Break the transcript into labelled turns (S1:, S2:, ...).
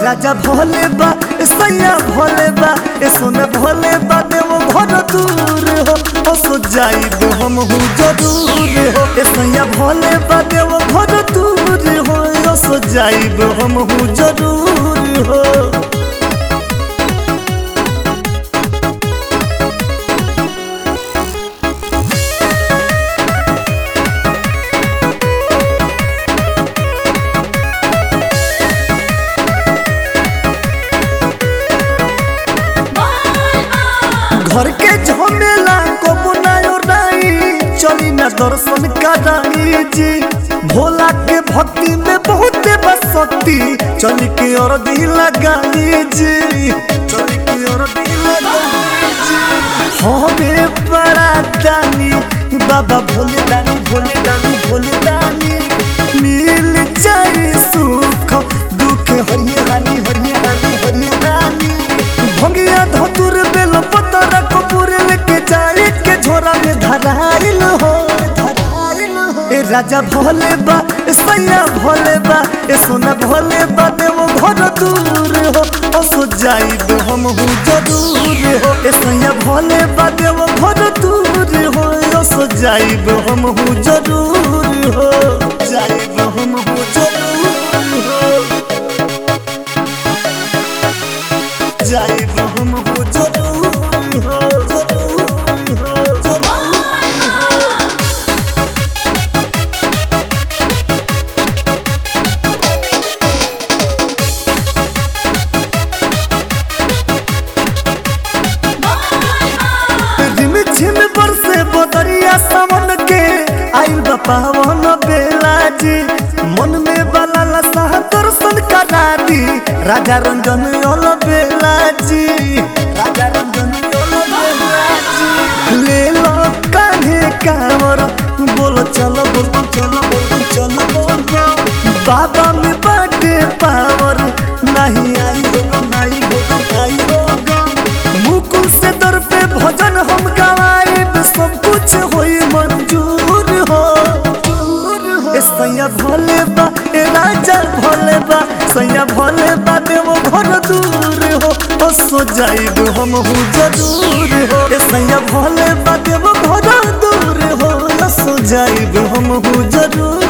S1: राजा भोले बा ए सैया भोले बा ए सोना भोले बा देव घर दूर हो ओ सो जाइब हम हूँ जरूर हो ए सैया भोले बा देव घर दूर हो ओ सो जाइब हम हूँ जरूर हो घर के झमेला को बुनायो राई चली ना दर्शन कराई जी भोला के भक्ति में बहुत बसती चली के और दी लगाई जी चली के और दी लगाई जी हमें बड़ा दानी बाबा भोले दानी भोले दानी भोले दानी मिल जाए सुख दुख हरिये रानी हरिये रानी हरिये रानी भंगिया धतुर बेल पतर कपूर लेके जाए के झोरा में धराइल हो धराइल हो ए राजा भोले बा ए सैया भोले बा ए सोना भोले बा देव घर दूर हो ओ सो जाइब हम हूँ जरूर हो ए सैया भोले बा देव घर दूर हो ओ सो जाइब हम हूँ जरूर हो जाइब हम हूँ जरूर हो जाइब हम हो जरूर हो जरूर हो जरूर रिम झिम बरसे बदरिया सावन के आइल बा पावन बेला जी मन में बाला लसा दर्शन करा दी राजा रंजन ओल बेला जी राजा रंजन ओल बेला जी ले लो कान्हे कांवर बोलो चलो बोलो चलो बोलो चलो बोलो बाबा में बाटे पावर नहीं आई होगा नहीं होगा नहीं होगा मुकुल से दर पे भजन हम गवाए सब कुछ होई मंजूर हो ए सैया भोले बा ए राजा भोले बा सैया भोले बा देव घर दूर हो ओ सो जाइब हम हूँ जरूर हो ए सैया भोले बा देव घर दूर हो ओ सो जाइब हम हूँ जरूर